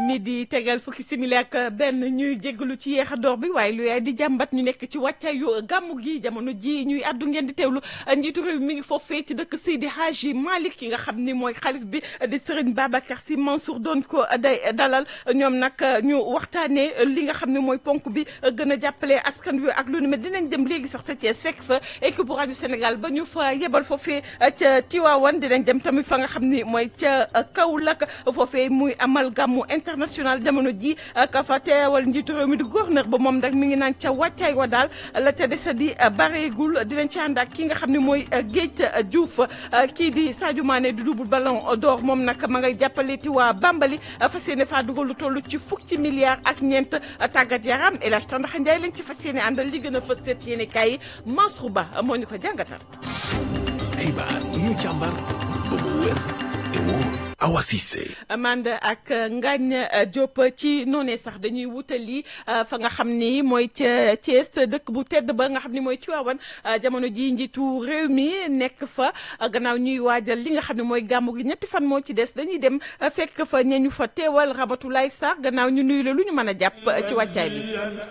midi tegal fukki simili ak benn ñuy jégalu ci yeex a door bi waaye lu yaay di jàmbat ñu nekk ci wàccaayu gàmmu gi jamono ji ñuy addu ngeen di teewlu njiitu réew mi ngi foofee ci dëkk Seydi Hadji Malick ki nga xam ni mooy xalif bi di Serigne Babacar Sy Mansour doon ko day dalal ñoom nag ñu waxtaanee li nga xam ne mooy ponk bi gën a jàppale askan wi ak lu ni mel dinañ dem léegi sax sa Thiès fekk fa équipe bu rajo Sénégal ba ñu fa yebal foofee ca Tiwaawan dinañ dem tamit fa nga xam ni mooy ca Kaolack foofee muy amal gàmmu international jamono ji ka fa teewal njiitu réew mi di gouverneur ba moom nag mi ngi naan ca wàccaay wa daal la ca desa di bareegul dinañ ci ànd ak ki nga xam ne mooy Géej Diouf kii di Sadio Mané du double ballon d'or moom nag ma ngay jàppale ti waa Bambali fas yéene faa dugal lu toll ci fukki milliards ak ñeent tàggat yaram El Hadj Tandax Ndiaye lañ ci fas yéene àndal li gën a fës seet yéene kaay yi Mansour Ba moo ñu ko jàngatal. xibaar yi ñu càmbar ba mu wér te wóor Awa Cissé Amande ak Ngagne Diop ci noonee sax dañuy wutali fa nga xam ni mooy ca Thiès dëkk bu tedd ba nga xam ni mooy Tivaouane jamono ji njiitu réew mi nekk fa gannaaw ñuy waajal li nga xam ne mooy gàmmu gi ñetti fan moo ci des dañuy dem fekk fa ñeñu fa teewal Ramatoulaye Sarr gannaaw ñu nuyu la lu ñu mën a jàpp ci wàccaay bi.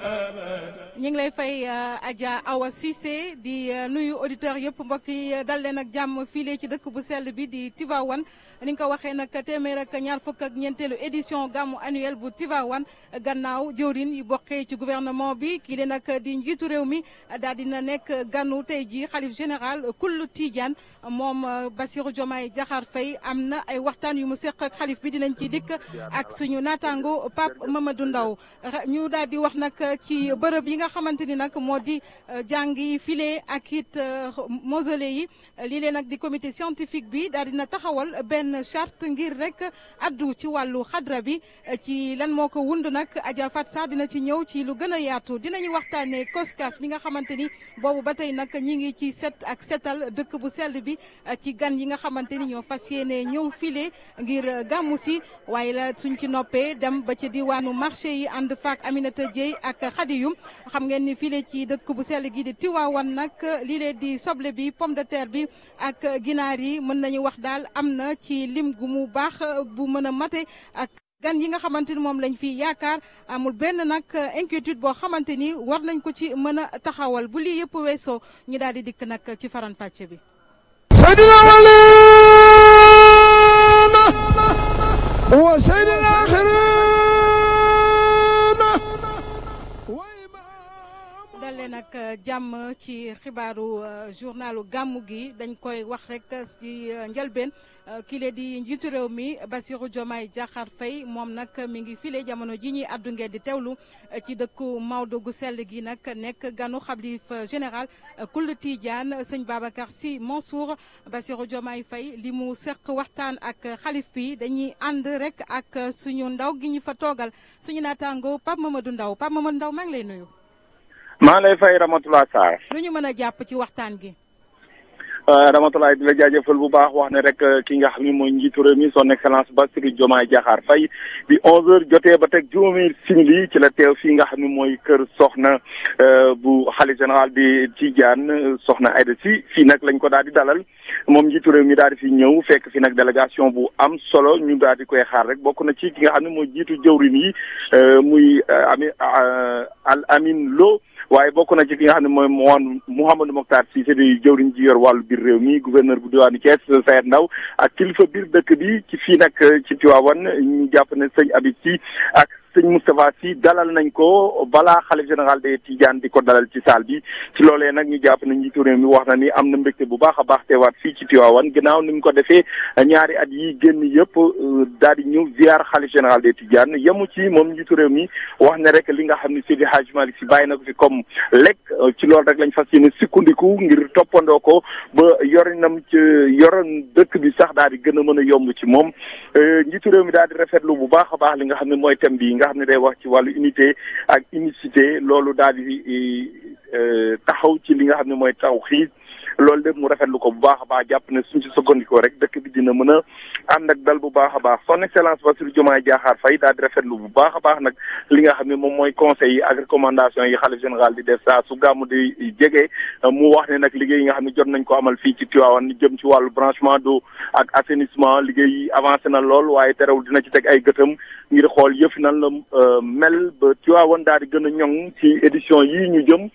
ñu ngi lay fay Adja Awa Cissé di nuyu auditeurs yëpp mbokk yi dal leen ak jàmm file ci dëkk bu sell bi di Tivaouane ni nga ko waxee nag téeméer ak ñaar fukk ak ñeenteelu édition gàmmu annuel bu Tivaouane gannaaw jëwrin yi bokkee ci gouvernement bi kii le nag di njiitu réew mi daal dina nekk ganu tey ji xalif général kullu Tidiane moom Bassirou Diomaye Diakhar Faye am na ay waxtaan yu mu seq ak xalif bi dinañ ci dikk ak suñu naataango Pape Mamadou Ndaw ñu daal di wax nag ci bërëb yi nga xamante ni nag moo di jàng yi file ak it mausolée yi lii lee nag di comité scientifique bi daal dina taxawal benn charte ngir rek addu ci wàllu xadra bi ci lan moo ko wund nag Adja Fat Sarr dina ci ñëw ci lu gën a yaatu dinañu waxtaanee koskas bi nga xamante ni boobu ba tey nag ñi ngi ci set ak setal dëkk bu sell bi ci gan yi nga xamante ni ñoo fas yéene ñëw file ngir gàmmu si waaye la suñ ci noppee dem ba ci diwaanu marché yi ànd faak Aminata Dieye ak Khadiyum xam ngeen ni file ci dëkk bu sell gi di Tiwaawan nag lii lee di soble bi pomme de terre bi ak ginaar yi mën nañu wax daal am na ci lim gu mu baax bu mën a mate ak gan yi nga xamante ni moom lañ fi yaakaar amul benn nag inquiétude boo xamante ni war nañ ko ci mën a taxawal bu lii yëpp weesoo ñu daal di dikk nag ci faran fàcce bi sayyidina walina wa sayyidina dalee nag jàmm ci xibaaru journalu gàmmu gi dañ koy wax rek ci njëlbeen kile di njiitu réew mi Bassirou Diomaye Diakhar Faye moom nag mi ngi file jamono ji ñuy addu ngeen di teewlu ci dëkku Maodo gu sell gi nag nekk ganu xalif général kul Tidiane sëñ Babacar Sy Mansour Bassirou Diomaye Faye li mu seq waxtaan ak xalif bi dañuy ànd rek ak suñu ndaw gi ñu fa toogal suñu naataango Pape Mamadou Ndaw Pape Mamadou Ndaw maa ngi lay nuyu. maa lay fay Ramatoulaye Sarr. lu ñu mën a jàpp ci waxtaan gi. Ramatoulaye di la jaajëfal bu baax wax ne rek ki nga xam ne mooy njiitu réew mi son excellence Bassirou Diomaye Diakhar Faye bi 11h jotee ba teg juróomi simili ci la teew fii nga xam ne mooy kër soxna bu xalifa général di Tidiane soxna Aïda Sy fii nag lañ ko daal di dalal moom njiitu réew mi daal di fi ñëw fekk fi nag délégation bu am solo ñu daal di koy xaar rek bokk na ci ki nga xam ne mooy jiitu jëwrin yi muy ami al amin lo waaye bokk na ci ki nga xam ne mooy moon Mouhamadou Mokhtar Cissé di jëwriñ ji yor wàllu biir réew mi gouverneur bu diwaanu Thiès Sayed Ndaw ak kilifa biir dëkk bi ci fii nag ci Tivaouane ñu jàpp ne sëñ Habib Sy ak sëñ Moustapha Sy dalal nañ ko balaa xalif général de Tidiane di ko dalal ci salle bi ci loolee nag ñu jàpp ne njiitu réew mi wax na ni am na mbégte bu baax a baax teewaat fii ci Tivaouane ginnaaw ni mu ko defee ñaari at yi génn yëpp daal di ñëw ziar xalif général de Tidiane yemu ci moom njiitu réew mi wax ne rek li nga xam ne Seydi Hadj Malick Sy bàyyi na ko fi comme lekk ci loolu rek lañ fas yéene sukkandiku ngir toppandoo ko ba yorinam ci yoroon dëkk bi sax daal di gën a mën a yomb ci moom njiitu réew mi daal di rafetlu bu baax a baax li nga xam ne mooy thème bi nga xam ne day wax ci wàllu unité ak unicité loolu daal di taxaw ci li nga xam ne mooy taw xiis loolu lépp mu rafetlu ko bu baax a baax jàpp ne suñ ci sukkandikoo rek dëkk bi dina mën a ànd ak dal bu baax a baax son excellence Bassirou Diomaye Diakhar Faye daal di rafetlu bu baax a baax nag li nga xam ne moom mooy conseil yi ak recommandation yi xalif général di def saa su gàmmu di jege mu wax ne nag liggéey yi nga xam ne jot nañ ko amal fii ci Tivaouane jëm ci wàllu branchement d'eau ak assainissement liggéey yi avancé na lool waaye terewul dina ci teg ay gëtam ngir xool yëf nan la mel ba Tivaouane daal di gën a ñoŋ ci édition yii ñu jëm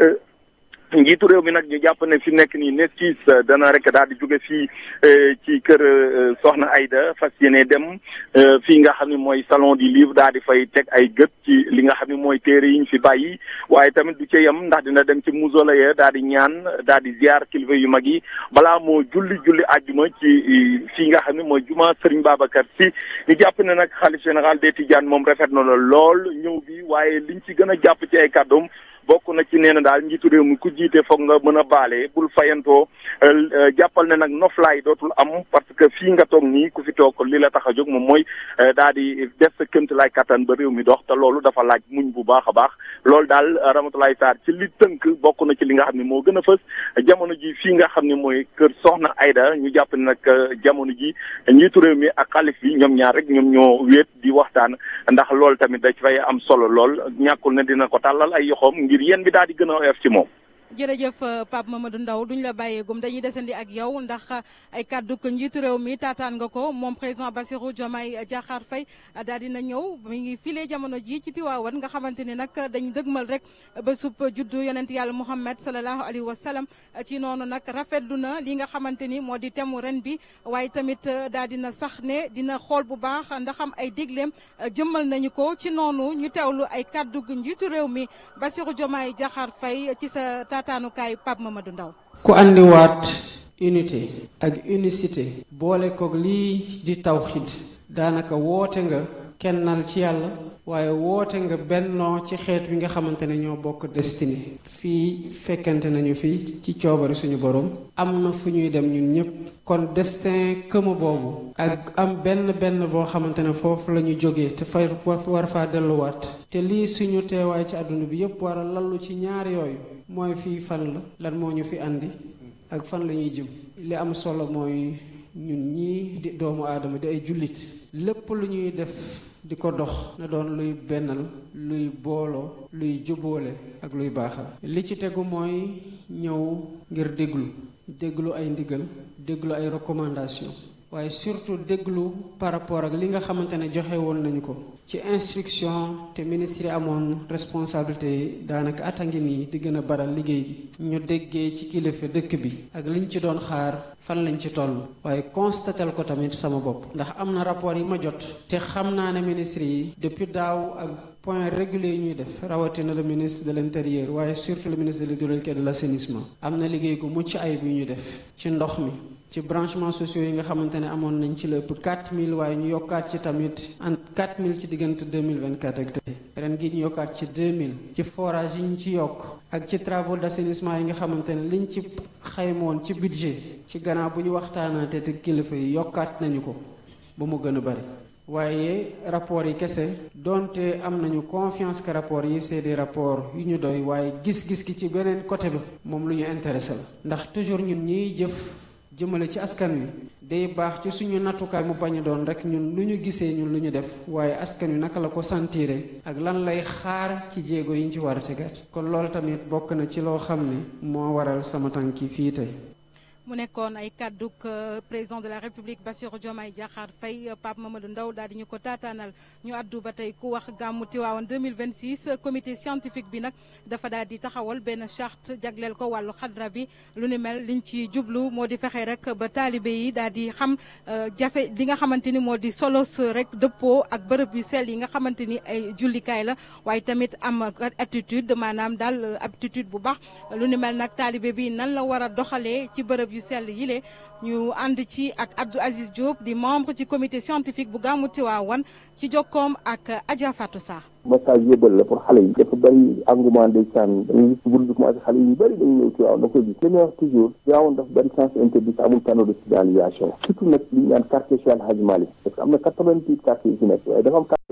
njiitu réew mi nag ñu jàpp ne fi nekk nii nestis dana rek daal di jóge fii ci kër Soxna Aida fas yéene dem fii nga xam ne mooy salon du livre daal di fay teg ay gët ci li nga xam ne mooy téere yi ñu fi bàyyi waaye tamit du ca yem ndax dina dem ci mausolée daal di ñaan daal di ziar kilifa yu mag yi balaa moo julli julli àjjuma ci fii nga xam ne mooy juma Serigne Babacar Sy ñu jàpp ne nag xalif général des Tidianes moom rafet na la lool ñëw bi waaye liñ ci gën a jàpp ci ay kàddoom bokk na ci nee na daal njiitu réew mi ku jiite foog nga mën a baale bul fayantoo jàppal ne nag noflaay dootul am parce que fii nga toog nii ku fi toog li la tax a jóg moom mooy daal di def sa këmt lay kattan ba réew mi dox te loolu dafa laaj muñ bu baax a baax loolu daal Ramatoulaye Sarr ci li tënk bokk na ci li nga xam ne moo gën a fës jamono ji fii nga xam ne mooy kër Soxna Aida ñu jàpp ne nag jamono ji njiitu réew mi ak xalif bi ñoom ñaar rek ñoom ñoo wéet di waxtaan ndax loolu tamit da fay am solo lool ñàkkul ne dina ko tàllal ay yoxoom ngir yéen bi daal di gën a oyof ci moom. jërëjëf Pape Mamadou Ndaw duñ la bàyyeegum dañuy desandi ak yow ndax ay kàddu ko njiitu réew mi taataan nga ko moom président Bassirou Diomaye Diakhar Faye daal dina ñëw mi ngi file jamono ji ci Tiwaawan nga xamante ni nag dañ dëgmal rek ba sub juddu yonent yàlla Muhammad sallallahu alayhi wa sallam ci noonu nag rafetlu na li nga xamante ni moo di temu ren bi waaye tamit daal dina sax ne dina xool bu baax ndax am ay digleem jëmmal nañu ko ci noonu ñu teewlu ay kàddu njiitu réew mi Bassirou Diomaye Diakhar Faye ci sa taataanukaay Pape Mamadou Ndaw ku andiwaat unité ak unicité boole koog lii di tawxid daanaka woote nga kennal ci yàlla waaye woote nga bennoo ci xeet wi nga xamante ne ñoo bokk destiné fii fekkante nañu fii ci coobari suñu borom am na fu ñuy dem ñun ñëpp kon destin këma boobu ak am benn benn boo xamante ne foofu la ñu jógee te fay war faa delluwaat te lii suñu teewaay ci àdduna bi yëpp war a lallu ci ñaar yooyu mooy fii fan la lan moo ñu fi andi ak fan la ñuy jëm li am solo mooy ñun ñii di doomu aadama di ay jullit lépp lu ñuy def di ko dox na doon luy bennal luy booloo luy jubóole ak luy baaxal li ci tegu mooy ñëw ngir déglu déglu ay ndigal déglu ay recommandation waaye surtout déglu par rapport ak li nga xamante ne joxe woon nañu ko ci instruction te ministre yi amoon responsabilité yi daanaka at a ngi nii di gën a baral liggéey gi ñu déggee ci kilifa dëkk bi ak liñ ci doon xaar fan lañ ci toll waaye constatel ko tamit sama bopp ndax am na rapport yi ma jot te xam naa ne ministre yi depuis daaw ak point régulier yi ñuy def rawatina le ministre de l'intérieur waaye surtout le ministre de l'hydraulique et de l'assainissement am na liggéey gu mucc ayib yu ñuy def ci ndox mi ci branchement sociaux yi nga xamante ne amoon nañ ci la ëpp 4000 waaye ñu yokkaat ci tamit en 4000 ci diggante 2024 ak tey ren gi ñu yokkaat ci 2000 ci forage yi ñu ci yokk ak ci travaux d'assainissement yi nga xamante ne liñ ci xaymoon ci budget ci gannaaw bu ñu waxtaanaatee te kilifa yi yokkaat nañu ko ba mu gën a bari waaye rapport yi kese donte am nañu confiance que rapport yi c'est des rapports yu ñu doy waaye gis-gis ki ci beneen côté bi moom lu ñu intéressé la ndax toujours ñun ñiy jëf jëmale ci askan wi day baax ci suñu nattukaay mu bañ a doon rek ñun lu ñu gisee ñun lu ñu def waaye askan wi naka la ko sentire ak lan lay xaar ci jéego yi ñu ci war a tegaat kon loolu tamit bokk na ci loo xam ne moo waral sama tànki fii tey mu nekkoon ay kàdduk président de la république Bassirou Diomaye Diakhar Faye Pape Mamadou Ndaw daal di ñu ko taataanal ñu addu ba tey ku wax gàmmu Tiwaawan 2026 comité scientifique bi nag dafa daal di taxawal benn charte jagleel ko wàllu xadra bi lu ni mel liñ ci jublu moo di fexe rek ba taalibe yi daal di xam jafe li nga xamante ni moo di solos rek dëppoo ak bërëb yu sell yi nga xamante ni ay jullikaay la waaye tamit am attitude maanaam daal aptitude bu baax lu ni mel nag taalibe bi nan la war a doxalee ci bërëb yu sell yile ñu ànd ci ak Abdou Aziz Diop di membre ci comité scientifique bu gàmmu Tiwaawan ci jokkoom ak Adja Fatou Sarr message yëbal la pour xale yi dafa bëri engouement ndeysaan dañuy gis bul bi commencé xale yi bëri dañuy ñëw Tiwaawan da koy gis li may wax toujours Tiwaawan dafa bëri sens interdit amul panneau de signalisation surtout nag li ñu naan quartier Cheikh El Hadji Malick parce que am na quatre-vingt-huit quartiers yi ci nekk waaye dafa am quartier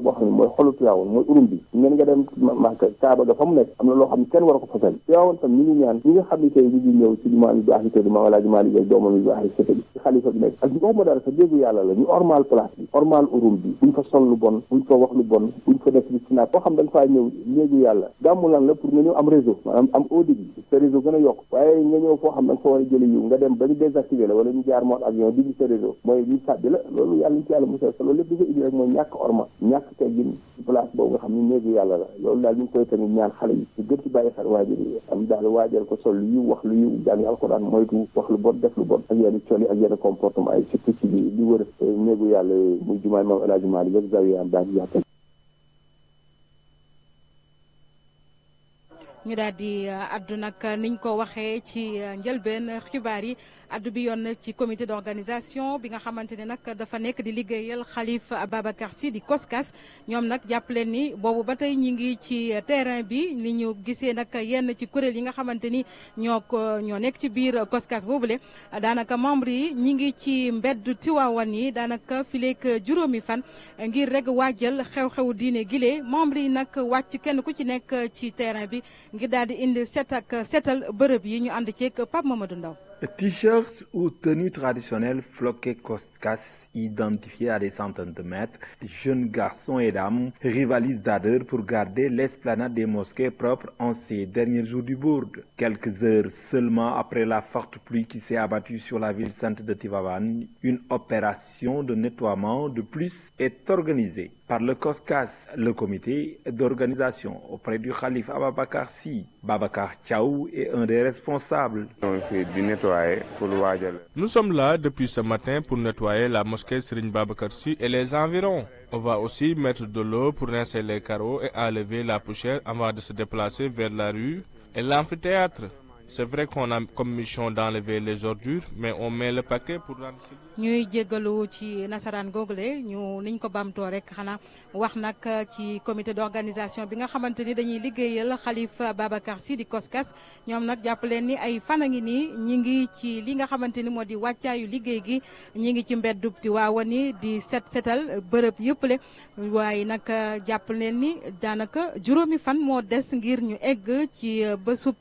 boo xam ne mooy xolu Tiwaawoon mooy urum bi ngeen nga dem Màkka Kaaba ga fa mu nekk am na loo xam ne kenn war ko fa sañ Tiwaawoon tam ñu ngi ñaan ñi nga xam ne tey ñu ngi ñëw ci jumaa yu baax yi tey Maam Alaaji Maalik ak doomam yu baax yi sëte bi ci xalifa bi nekk ak ñu waxuma dara sa déggu yàlla la ñu ormal place bi ormal urum bi buñ fa sol lu bon buñ fa wax lu bon buñ fa def di sinaat boo xam da nga faa ñëw néegu yàlla gàmmu lan la pour nga ñëw am réseau maanaam am haut débit sa réseau gën a yokk waaye nga ñëw foo xam da nga fa war a jëli yiw nga dem ba ñu désactivé la wala ñu jaar mode avion digg sa réseau mooy ñu sàbbi la loolu yàlla ñu ci yàlla musal sa loolu lépp di ko indi rek mooy ñàkk orma ñàkk teggin ci place boobu nga xam ne néegu yàlla la loolu daal ñu ngi koy tamit ñaan xale yi ñu gën ci bàyyi xel waajur yi am daal waajal ko sol lu yiw wax lu yiw jàng alxuraan moytu wax lu bon def lu bon ak yenn col yi ak yenn comportement ay surtout ci li wër néegu yàlla muy jumaay Maam El Hadji Malick ak zawiya am daal yàttal ñu daal di addu nag niñ ko waxee ci njëlbeen xibaar yi addu bi yoon ci comité d'organisation bi nga xamante ne nag dafa nekk di liggéeyal Khalife Ababacar Sy di COSCAS ñoom nag jàpp leen ni boobu ba tey ñi ngi ci terrain bi ni ñu gisee nag yenn ci kuréel yi nga xamante ni ñoo ko ñoo nekk ci biir COSCAS boobule daanaka membre yi ñi ngi ci mbedd Tiwaawan yi daanaka fileek juróomi fan ngir rek waajal xew-xewu diine gile membre yi nag wàcc kenn ku ci nekk ci terrain bi ngir daal di indi set ak setal bërëb yi ñu ànd ceeg Pape Mamadou Ndaw T-shirt ou tenue traditionnelle floquée Coscas identifiée à des centaines de mètres, jeunes garçons et dames rivalisent d'ardeur pour garder l'esplanade des mosquées propres en ces derniers jours du bourde. Quelques heures seulement après la forte pluie qui s'est abattue sur la ville sainte de Tivavan, une opération de nettoiement de plus est organisée par le COSCAS, le comité d'organisation auprès du calife Ababakar Sy. Babacar Tchaou est un des responsables. Nous sommes là depuis ce matin pour nettoyer la mosquée Serigne Babacar Sy et les environs. On va aussi mettre de l'eau pour rincer les carreaux et enlever la poussière avant de se déplacer vers la rue et l'amphithéâtre. C'est vrai qu'on a comme mission d'enlever les ordures, mais on met le paquet pour rendre ñuy jéggalu ci nasaraan googule ñu niñ ko bamtoo rek xanaa wax nag ci comité d'organisation bi nga xamante ni dañuy liggéeyal Khalifa Babacar Sy di COSCAS ñoom nag jàpp leen ni ay fan a ngi nii ñi ngi ci li nga xamante ni moo di wàccaayu liggéey gi ñi ngi ci mbeddub Tiwaawan ni di set setal bërëb yëpp le waaye nag jàpp leen ni daanaka juróomi fan moo des ngir ñu egg ci bésub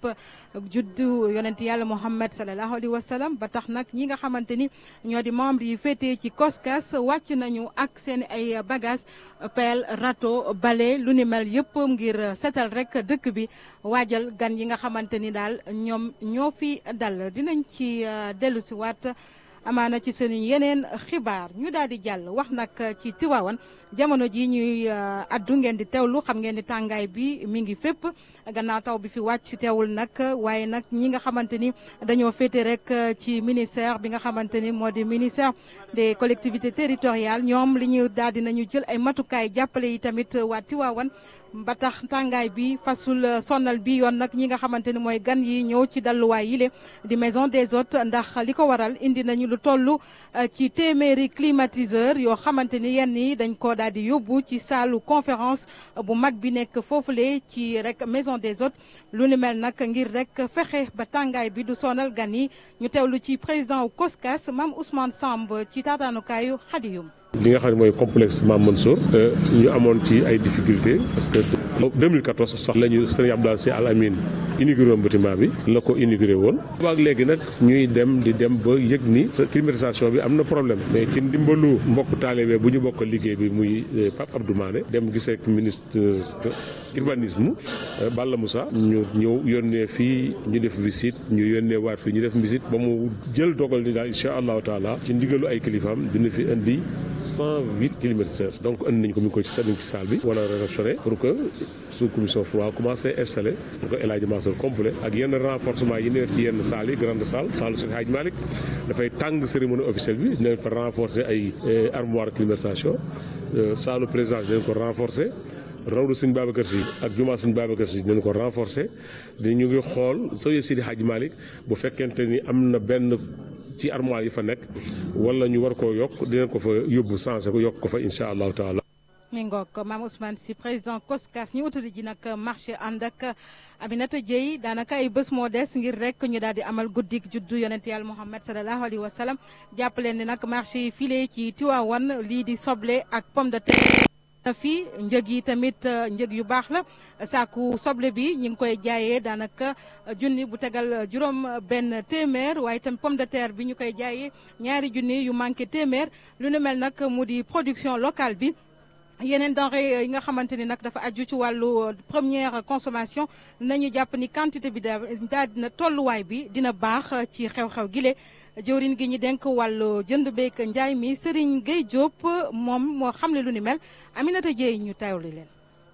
juddu yonent yàlla Muhammad sallallahu alayhi wa sallam ba tax nag ñi nga xamante ni ñoo di membre yi féetee ci COSCAS wàcc nañu ak seen ay bagages pelle râteau balai lu ni mel yëpp ngir setal rek dëkk bi waajal gan yi nga xamante ni daal ñoom ñoo fi dal dinañ ci dellu si waat amaana ci sunu yeneen xibaar ñu daal di jàll wax nag ci Tiwaawan jamono ji ñuy addu ngeen di teewlu xam ngeen ni tàngaay bi mi ngi fépp gannaaw taw bi fi wàcc teewul nag waaye nag ñi nga xamante ni dañoo féete rek ci ministère bi nga xamante ni moo di ministère des collectivités territoriales ñoom li ñu daal di nañu jël ay matukaay jàppale yi tamit waa Tiwaawan ba tax tàngaay bi fasul sonal bi yoon nag ñi nga xamante ni mooy gan yi ñëw ci dalluwaay yile di maison des hôtes ndax li ko waral indi nañu lu toll ci téeméeri climatiseur yoo xamante ni yenn yi dañ ko daal di yóbbu ci saalu conférence bu mag bi nekk foofule ci rek maison des hôtes lu ni mel nag ngir rek fexe ba tàngaay bi du sonal gan yi ñu teewlu ci président COSCAS Mame Ousmane Samb ci taataanukaayu Xadiyum li nga xam ne mooy complexe Mame Mansour ñu amoon ci ay difficultés parce que 2014 sax la ñu sëriñ Abdoulaye Sy Al Amine inauguré woon bâtiment bi la ko inauguré woon waag léegi nag ñuy dem di dem ba yëg ni sa climatisation bi am na problème mais ci ndimbalu mbokk taalibe bu ñu bokk liggéey bi muy Pape Abdou Mané dem gisee ak ministre urbanisme Balla Moussa ñu ñëw yónnee fii ñu def visite ñu yónnee waat fii ñu def visite ba mu jël dogal ni daal incha allahu taala ci ndigalu ay kilifaam dina fi indi cent huit climatiseurs donc indi nañ ko mi ngi ko ci seen ci salle bi wala réceptionné pour que sous commission froid commencé installé pour que El Hadj Mansour complet ak yenn renforcement yi ñu def ci yenn salles yi grande salle salle Seydi Hadj Malick dafay tàng cérémonie officielle bi dinañ fa renforcer ay armoire climatisation salle présidence dinañ ko renforcer rawdu sëñ Babacar Si ak jumaa sëñ Babacar Si dinañ ko renforcer di ñu ngi xool sëñ Seydi Hadj Malick bu fekkente ni am na benn ci armoire yi fa nekk wala ñu war koo yokk dinañ ko fa yóbbu sensé ko yokk ko fa incha allahu taala mi ngoog Mame Ousmane Sy président COSCAS ñu utali ji nag marché ànd ak Aminata Dieye daanaka ay bés moo des ngir rek ñu daal di amal guddik juddu yonent yàlla Muhammad sallallahu alayhi wa sallam jàpp leen ni nag marché yi file ci Tiwaawan lii di soble ak pomme de terre fii njëg yi tamit njëg yu baax la saaku soble bi ñu ngi koy jaayee daanaka junni bu tegal juróom benn téeméer waaye tam pomme de terre bi ñu koy jaayee ñaari junni yu manqué téeméer lu nu mel nag mu di production locale bi yeneen denrée yi nga xamante ni nag dafa aju ci wàllu première consommation nañu jàpp ni quantité bi daal dina tolluwaay bi dina baax ci xew-xew gile jëwriñ gi ñu denk wàllu jënd beek njaay mi Serigne Gueye Diop moom moo xamle lu ni mel Aminata Dieye ñu teewlu leen.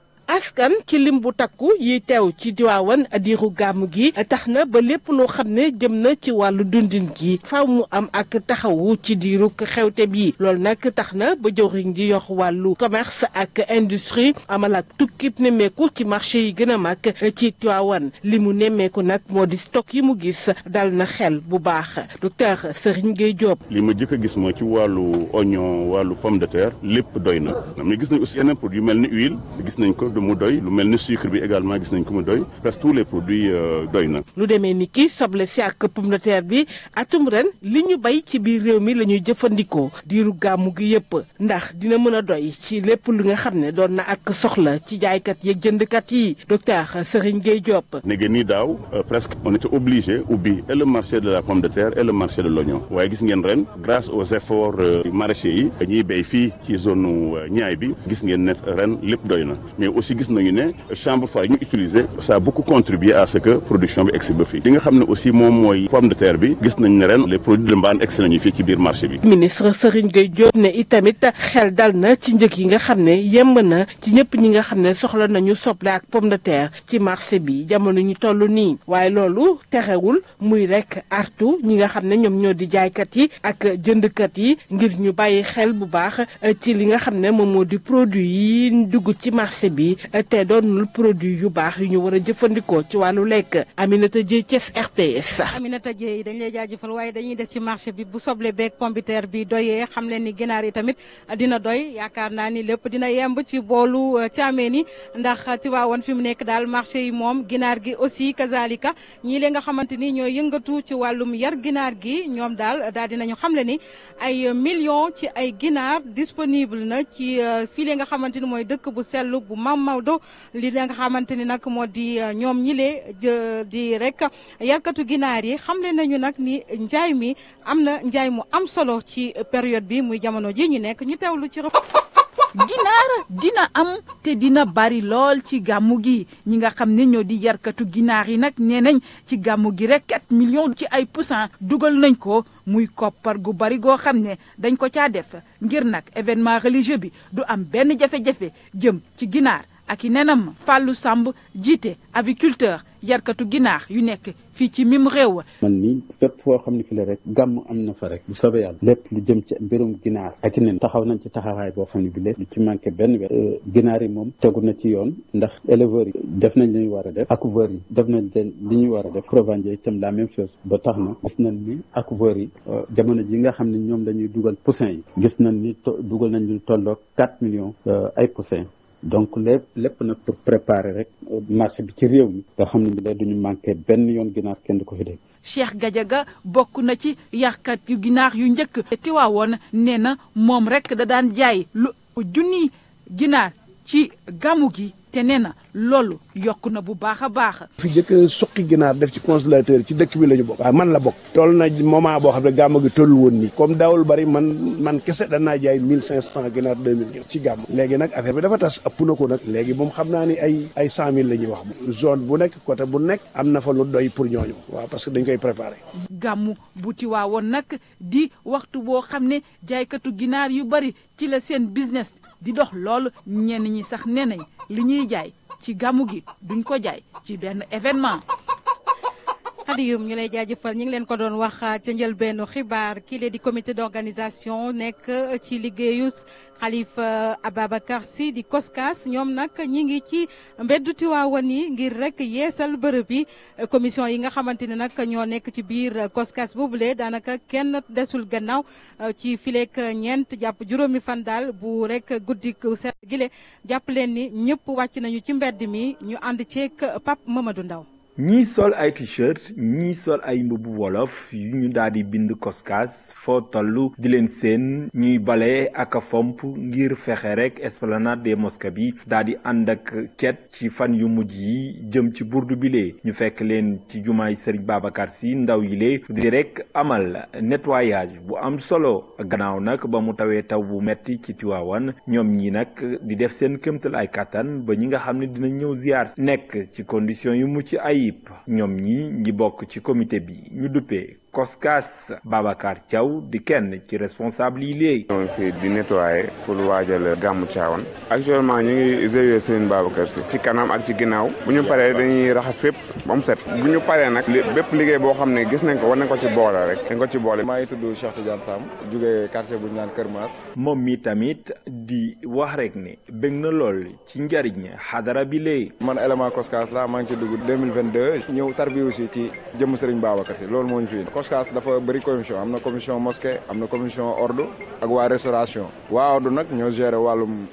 askan ci lim bu takku yi teew ci diwaawan diiru gàmm gi tax na ba lépp loo xam ne jëm na ci wàllu dundin gi faaw mu am ak taxawu ci diiru xewte bi loolu nag tax na ba jëwriñ gi yox wàllu commerce ak industrie amal ak tukkib nemmeeku ci marché yi gën a mag ci diwaawan li mu nemmeeku nag moo di stock yi mu gis dal na xel bu baax docteur Serigne Gueye Diop. li ma jëkk a gis mooy ci wàllu oignon wàllu pomme de terre lépp doy na mais gis nañ aussi yeneen produits yu mel ni huile gis nañ ko mu doy lu mel ni sucre bi également gis nañ ko mu doy presque tous les produits doy na. lu demee ni ki soble si ak pomme de terre bi atum ren li ñu bay ci biir réew mi la ñuy jëfandikoo diiru gàmmu gi yëpp ndax dina mën a doy ci lépp lu nga xam ne doon na ak soxla ci jaaykat yeeg jëndkat yi docteur Serigne Gueye Diop. ne ngeen ni daaw presque on était obligé ubbi et le marché de la pomme de terre et le marché de l'oignon waaye gis ngeen ren grâce aux efforts maraîchers yi ñuy béy fii ci zone ñaay bi gis ngeen ne ren lépp doy na mais aussi gis nañu ne chambre froide yi ñu utiliser ça a beaucoup contribué à ce que production bi egsi ba fii li nga xam ne aussi moom mooy pomme de terre bi gis nañ ne ren les produits de mbaan egsi nañu fii ci biir marché bi ministre Serigne Gueye Diop ne itamit xel dal na ci njëg yi nga xam ne yemb na ci ñëpp ñi nga xam ne soxla nañu soble ak pomme de terre ci marché bi jamono ñu toll nii waaye loolu terewul muy rek artu ñi nga xam ne ñoom ñoo di jaaykat yi ak jëndkat yi ngir ñu bàyyi xel bu baax ci li nga xam ne moom moo di produit yi dugg ci marché bi te doonul produit yu baax yu ñu war a jëfandikoo ci wàllu lekk Aminata Dieye Thiès RTS. Aminata Dieye dañ lay jaajëfal waaye dañuy des ci marché bi bu soble beeg pomme de terre bi doyee xam leen ni ginaar yi tamit dina doy yaakaar naa ni lépp dina yemb ci boolu caameen yi ndax Tivaouane fi mu nekk daal marché yi moom ginaar gi aussi kazalika ñii lee nga xamante ni ñooy yëngatu ci wàllum yar ginaar gi ñoom daal daal dinañu xamle ni ay millions ci ay ginaar disponible na ci fii lee nga xamante ni mooy dëkk bu sell bu Mam Maodo li nga xamante ni nag moo di ñoom ñile di rek yarkatu ginaar yi xamle nañu nag ni njaay mi am na njaay mu am solo ci période bi muy jamono ji ñu nekk ñu teewlu ci ginaar dina am te dina bari lool ci gàmmu gi ñi nga xam ne ñoo di yarkatu ginaar yi nag nee nañ ci gàmmu gi rek 4 millions ci ay poussin dugal nañ ko muy koppar gu bari goo xam ne dañ ko caa def ngir nag événement religieux bi du am benn jafe-jafe jëm ci ginaar ak i nenam Fallou Samb jiite aviculteur yarkatu ginaar yu nekk fii ci mim réew. man ni fépp foo xam ne fi la rek gàmm am na fa rek bu soobee yàlla lépp lu jëm ci mbirum ginaar ak i nen taxaw nañ ci taxawaay boo xam ne bi lépp lu ci manqué benn wet ginaar yi moom tegu na ci yoon ndax éleveurs yi def nañ li ñu war a def accouveurs yi def nañ leen li ñu war a def provendier itam la même chose ba tax na gis nañ ni accouveurs yi jamono ji nga xam ne ñoom dañuy dugal poussin yi gis nañ ni dugal nañ lu tolloog 4 millions ay poussin donc lépp lépp nag pour préparer rek marché bi ci réew mi nga xam ne bi la duñu manqué benn yoon ginaar kenn du ko fi dégg Cheikh Gadiaga bokk na ci yarkat yu ginaar yu njëkk Tiwaawoon nee na moom rek da daan jaay lu junni ginaar ci gàmmu gi te nee na loolu yokk na bu baax a baax. fi jëkk suqi ginaar def ci congélateur ci dëkk bi la ñu bokk. waaw man la bokk. toll na moment boo xam ne gàmm gi toll woon nii. comme daawul bari man man kese danaa jaay mille cinq cent ginaar deux mille ci gàmm. léegi nag affaire bi dafa tas ëpp na ko nag. léegi moom xam naa ni ay ay cent mille la ñuy wax. zone bu nekk côté bu nekk. am na fa lu doy pour ñooñu. waaw parce que dañ koy préparé. gàmmu bu Tiwaawoon nag di waxtu boo xam ne jaaykatu ginaar yu bari ci la seen business di dox loolu ñenn ñi sax nee nañ li ñuy jaay. ci gàmmu gi duñ ko jaay ci benn événement. Xadiyum ñu lay jaajëfal ñu ngi leen ko doon wax ca njëlbeenu xibaar kii lee di comité d'organisation nekk ci liggéeyu Khalifa Ababacar Sy di COSCAS ñoom nag ñi ngi ci mbeddu Tiwaawan yi ngir rek yeesal bërëb yi commission yi nga xamante ne nag ñoo nekk ci biir COSCAS boobule daanaka kenn desul gannaaw ci fileek ñeent jàpp juróomi fan daal bu rek guddi set gile jàpp leen ni ñëpp wàcc nañu ci mbedd mi ñu ànd ceeg Pape Mamadou Ndaw ñii sol ay t-shirt ñii sol ay mbubu wolof yu ñu daal di bind koskas foo toll di leen seen ñuy bale ak a fomp ngir fexe rek esplanade des mosquées bi daal di ànd ak cet ci fan yu mujj yi jëm ci burdu bile ñu fekk leen ci jumaay Serigne Babacar Sy ndaw yi lee di rek amal nettoyage bu am solo gannaaw nag ba mu tawee taw bu metti ci Tiwaawan ñoom ñi nag di def seen këmtal ay kattan ba ñi nga xam ne dina ñëw ziar nekk ci condition yu mucc ayib ñoom ñi ñi bokk ci comité bi ñu duppee Koskas Babacar Thiaw di kenn ci responsable yi léegi. ñoo ngi fi di nettoyer pour waajal gàmmu Tiwaawan actuellement ñu ngi GIE Serigne Babacar Sy ci kanam ak ci ginnaaw bu ñu paree dañuy raxas fépp ba mu set bu ñu paree nag bépp liggéey boo xam ne gis nañ ko war nañ ko ci boole rek dañ ko ci boole. maa ngi tudd Cheikh Tidiane Sam jógee quartier bu ñu naan Kër Maas. moom mi tamit di wax rek ne bëgg na lool ci njariñ xadara bi léegi. man élément Koskas la maa ngi ci dugg 2022 ñëw tarbi aussi ci jëmm Serigne Babacar Sy loolu moo ñu fi Koskas dafa bëri commission am na commission mosquée am na commission ordre ak waa restauration waa ordre nag ñoo gérer wàllum